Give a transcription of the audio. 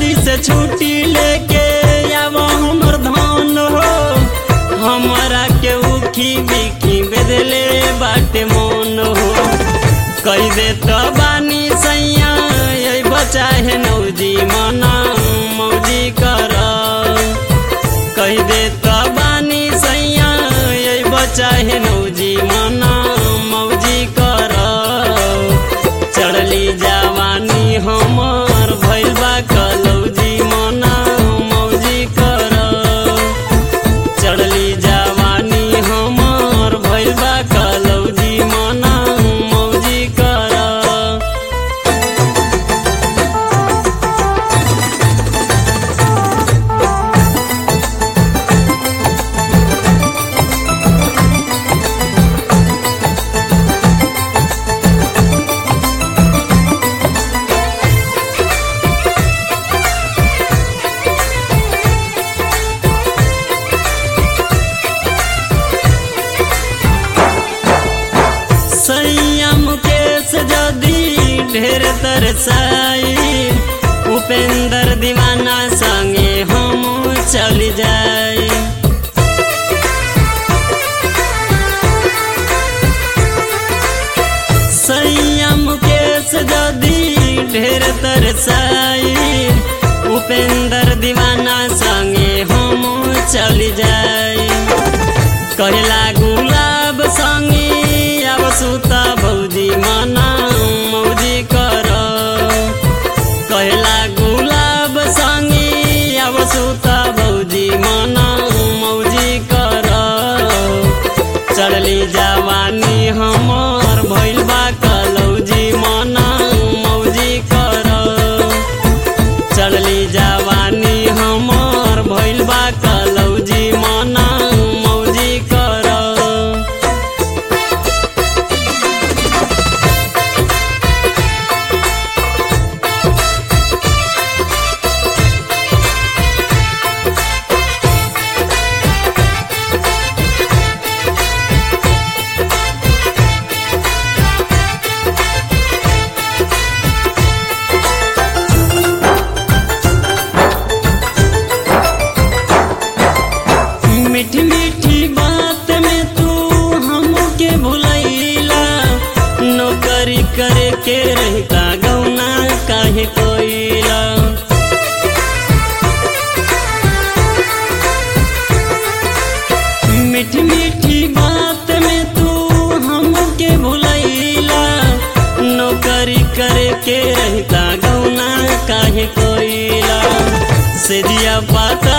जल्दी से छुट्टी लेके आव हमर धान हो हमरा के उखी बिखी बेदले बाटे मन हो कई दे तो बानी सैया ये बचा है नौजी मना मौजी कर कही दे तो बानी सैया ये बचा है नौजी मना मौजी कर चढ़ली जवानी हमर भइल बा कलौजी मना मौजी कर चढ़ली जवानी हमर भइल बा कलौजी मना मौजी कर संयम केस जदी ढेर तरसाई उपेंद्र दीवाना संगे हम चल जाई संयम केस जदी ढेर तरसाई उपेंद्र दीवाना संगे हम चल जाई कहला गुलाब संगे अब सुता भौजी मना मौजी कर कहला गुलाब संगे अब सुता भौजी मना मौजी कर चढ़ली जवानी हमर भइल बा कलौजी मना मौजी कर चढ़ली जवानी हमर भइल बा कलौजी मना मौजी कर मीठी मीठी बात में तू हमके भुलैला नौकरी करे के रहता गौना काहे कोइला मीठी मीठी बात में तू हमके भुलैला नौकरी करे के रहता गौना काहे कोइला से जिया पाता